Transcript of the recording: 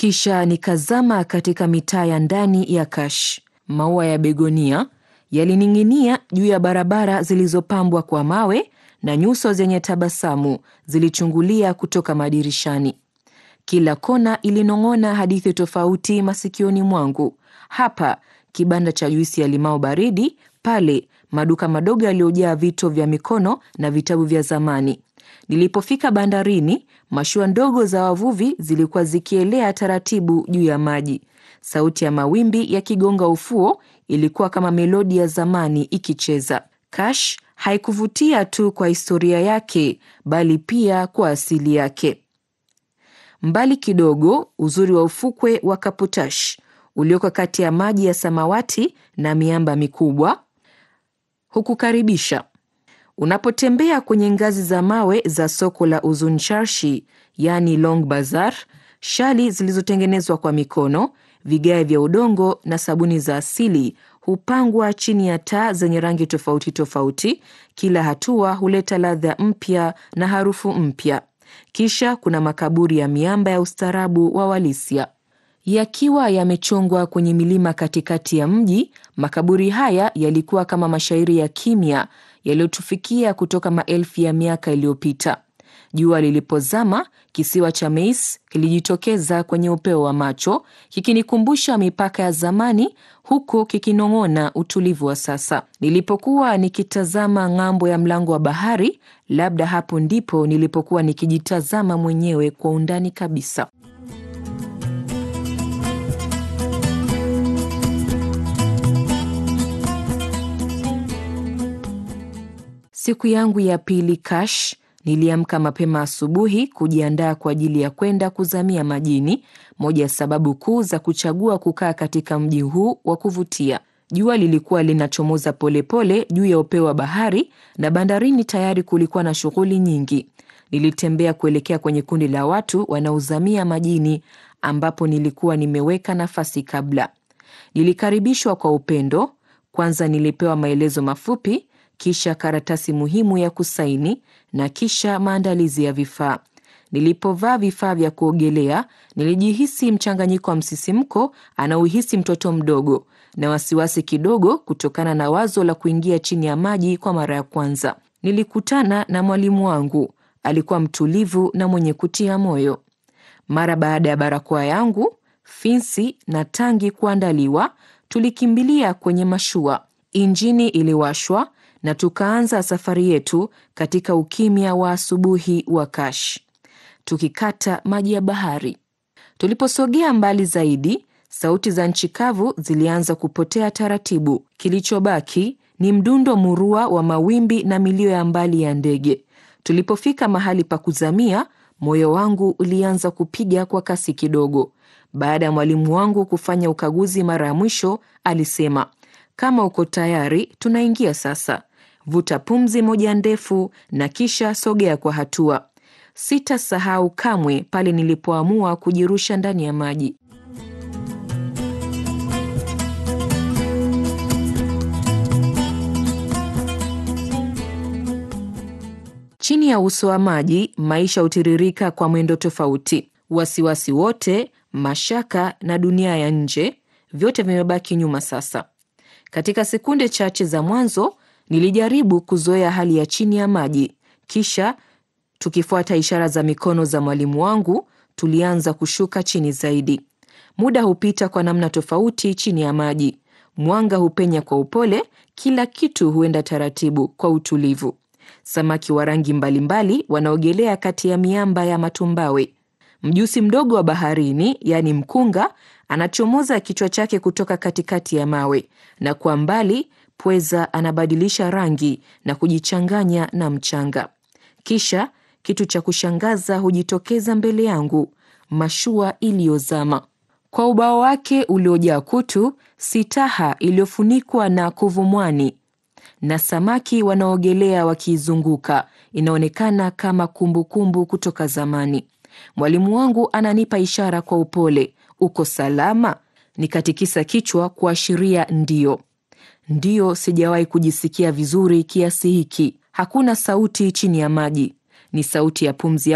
Kisha nikazama katika mitaa ya ndani ya Kash. Maua ya begonia yalining'inia juu ya barabara zilizopambwa kwa mawe na nyuso zenye tabasamu zilichungulia kutoka madirishani. Kila kona ilinong'ona hadithi tofauti masikioni mwangu. Hapa kibanda cha juisi ya limao baridi, pale maduka madogo yaliyojaa vito vya mikono na vitabu vya zamani. Nilipofika bandarini, mashua ndogo za wavuvi zilikuwa zikielea taratibu juu ya maji. Sauti ya mawimbi yakigonga ufuo ilikuwa kama melodi ya zamani ikicheza. Kash haikuvutia tu kwa historia yake, bali pia kwa asili yake. Mbali kidogo, uzuri wa ufukwe wa Kaputash ulioko kati ya maji ya samawati na miamba mikubwa hukukaribisha. Unapotembea kwenye ngazi za mawe za soko la Uzun Charshi, yaani Long Bazaar, shali zilizotengenezwa kwa mikono, vigae vya udongo na sabuni za asili hupangwa chini ya taa zenye rangi tofauti tofauti. Kila hatua huleta ladha mpya na harufu mpya. Kisha kuna makaburi ya miamba ya ustaarabu wa Walisia yakiwa yamechongwa kwenye milima katikati ya mji. Makaburi haya yalikuwa kama mashairi ya kimya yaliyotufikia kutoka maelfu ya miaka iliyopita. Jua lilipozama, kisiwa cha Meis kilijitokeza kwenye upeo wa macho, kikinikumbusha mipaka ya zamani, huku kikinong'ona utulivu wa sasa. Nilipokuwa nikitazama ng'ambo ya mlango wa bahari, labda hapo ndipo nilipokuwa nikijitazama mwenyewe kwa undani kabisa. Siku yangu ya pili Kash, niliamka mapema asubuhi kujiandaa kwa ajili ya kwenda kuzamia majini, moja ya sababu kuu za kuchagua kukaa katika mji huu wa kuvutia. Jua lilikuwa linachomoza polepole juu ya upeo wa bahari na bandarini tayari kulikuwa na shughuli nyingi. Nilitembea kuelekea kwenye kundi la watu wanaozamia majini ambapo nilikuwa nimeweka nafasi kabla. Nilikaribishwa kwa upendo. Kwanza nilipewa maelezo mafupi kisha karatasi muhimu ya kusaini na kisha maandalizi ya vifaa. Nilipovaa vifaa vya kuogelea, nilijihisi mchanganyiko wa msisimko anaohisi mtoto mdogo na wasiwasi kidogo kutokana na wazo la kuingia chini ya maji kwa mara ya kwanza. Nilikutana na mwalimu wangu, alikuwa mtulivu na mwenye kutia moyo. Mara baada ya barakoa yangu, finsi na tangi kuandaliwa, tulikimbilia kwenye mashua. Injini iliwashwa na tukaanza safari yetu katika ukimya wa asubuhi wa Kash, tukikata maji ya bahari. Tuliposogea mbali zaidi, sauti za nchi kavu zilianza kupotea taratibu. Kilichobaki ni mdundo murua wa mawimbi na milio ya mbali ya ndege. Tulipofika mahali pa kuzamia, moyo wangu ulianza kupiga kwa kasi kidogo. Baada ya mwalimu wangu kufanya ukaguzi mara ya mwisho, alisema, kama uko tayari, tunaingia sasa. Vuta pumzi moja ndefu na kisha sogea kwa hatua. Sitasahau kamwe pale nilipoamua kujirusha ndani ya maji. Chini ya uso wa maji, maisha hutiririka kwa mwendo tofauti. Wasiwasi wote, mashaka na dunia ya nje, vyote vimebaki nyuma sasa. Katika sekunde chache za mwanzo nilijaribu kuzoea hali ya chini ya maji, kisha tukifuata ishara za mikono za mwalimu wangu, tulianza kushuka chini zaidi. Muda hupita kwa namna tofauti chini ya maji. Mwanga hupenya kwa upole, kila kitu huenda taratibu kwa utulivu. Samaki wa rangi mbalimbali wanaogelea kati ya miamba ya matumbawe. Mjusi mdogo wa baharini, yaani mkunga, anachomoza kichwa chake kutoka katikati ya mawe, na kwa mbali pweza anabadilisha rangi na kujichanganya na mchanga. Kisha kitu cha kushangaza hujitokeza mbele yangu, mashua iliyozama. Kwa ubao wake uliojaa kutu, sitaha iliyofunikwa na kuvumwani na samaki wanaogelea wakiizunguka, inaonekana kama kumbukumbu kumbu kutoka zamani. Mwalimu wangu ananipa ishara kwa upole, uko salama? Nikatikisa kichwa kuashiria ndio. Ndiyo, sijawahi kujisikia vizuri kiasi hiki. Hakuna sauti chini ya maji, ni sauti ya pumzi